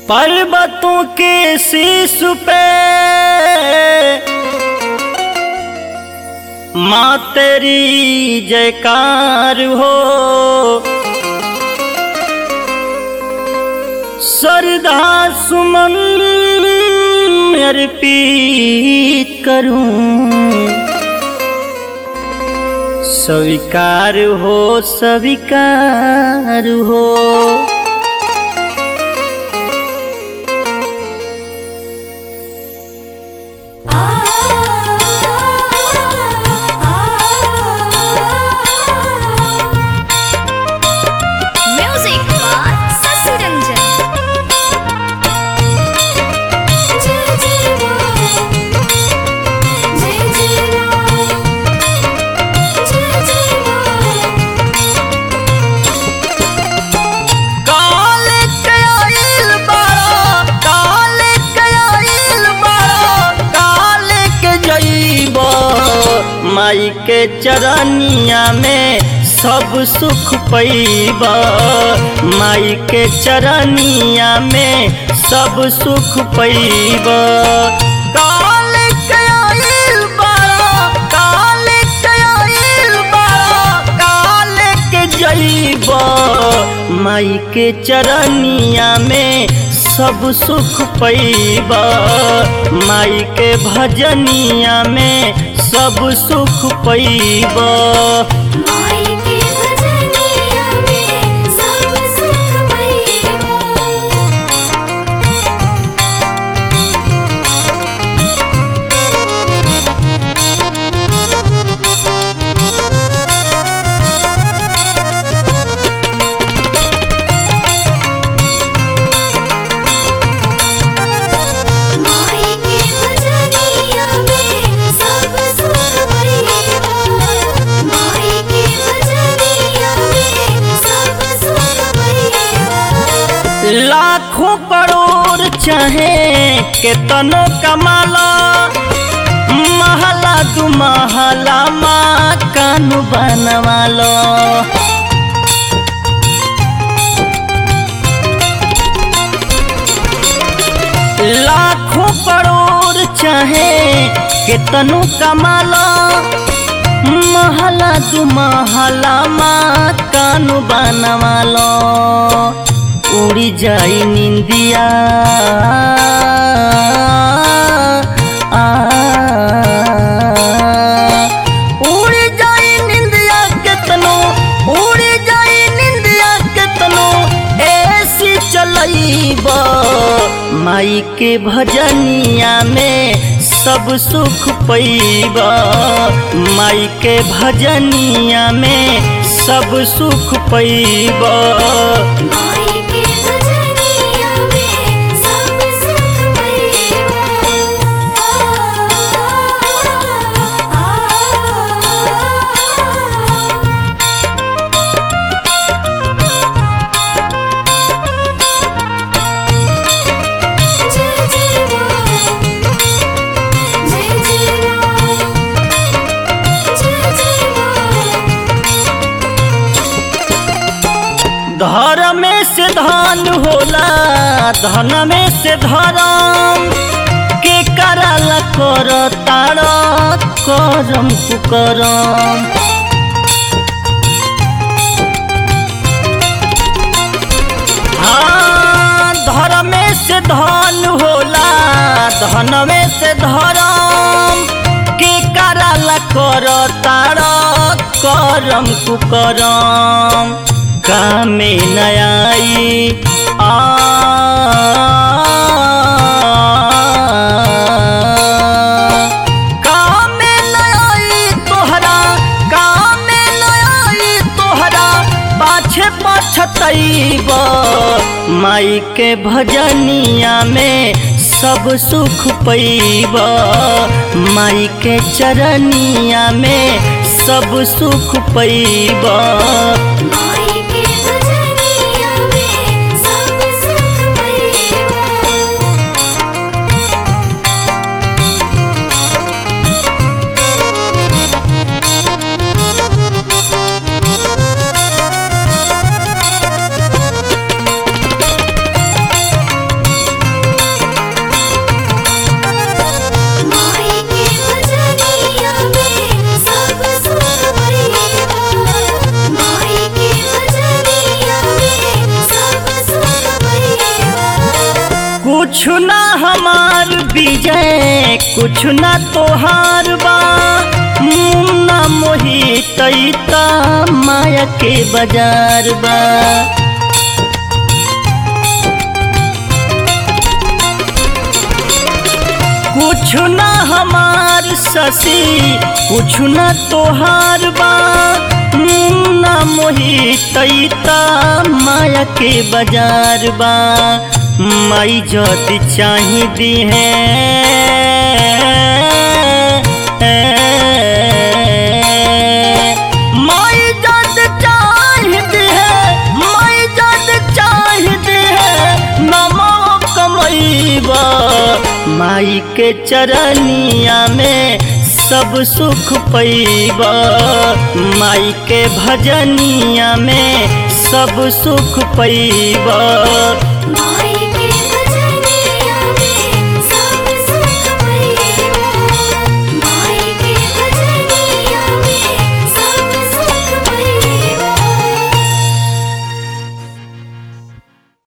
पर्वतों के शीश पे माँ तेरी जयकार हो श्रद्धा सुमन अर्पित करूं स्वीकार हो स्वीकार हो Music by Sasi Ranjan. Jai Jai Ram. Jai Jai Ram. Jai Jai Ram. काल के आइल बाड़ा काल के आइल बाड़ा काल के जइब माई के चरनिया में सब सुख पैब माई के चरनिया में सब सुख पैब काल के आइल बाड़ा काल के आइल बाड़ा काल के जइब माई के चरनिया में सब सुख पैब माई के भजनिया में सब सुख पैब माई के भजनिया में सब सुख पैबा माई के भजनिया में सब सुख पैबा माई के भजनिया में सब सुख पैबा लाखों करोड़ चाहे केतनो कमाला महला दू महला माँ कानू बनवालो लाखों करोड़ चाहे केतनो कमाला महला दू महला माँ कानू बनवालो उड़ी जाई निंदिया आ, उड़ी जाई निंदिया केतनो उड़ी जाई निंदिया केतनो ऐसी चलईब माई के भजनिया में सब सुख पैब माई के भजनिया में सब सुख पैब माई के भजनिया में सब सुख पैबा जय जय राम जय जय राम जय जय राम धर्म में से धन होला धन में से धर्म के करल कर तार करम कुकरम हाँ धर्म में से धन होला धन में से धर्म के करल कर तार करम कुकरम कामे नयाई आ कामे नयाई तोहरा कामे नयाई तोहरा पाछे पछतैब माई के भजनिया में सब सुख पैब माई के चरनिया में सब सुख पैब माई के भजनिया में सब सुख पैबा कुछ ना हमार विजय कुछ ना तोहार बा मुन्ना मोहित ता माया के बाजार बा कुछ ना हमार शशि कुछ ना तोहार बा मुन्ना मोहित ता माया के बाजार बा माई जद चाहिदी है माई जद चाहिदी है माई जद चाहिदी है नमो कमैबा माई के चरनिया में सब सुख पैबा माई के भजनिया में सब सुख पैबा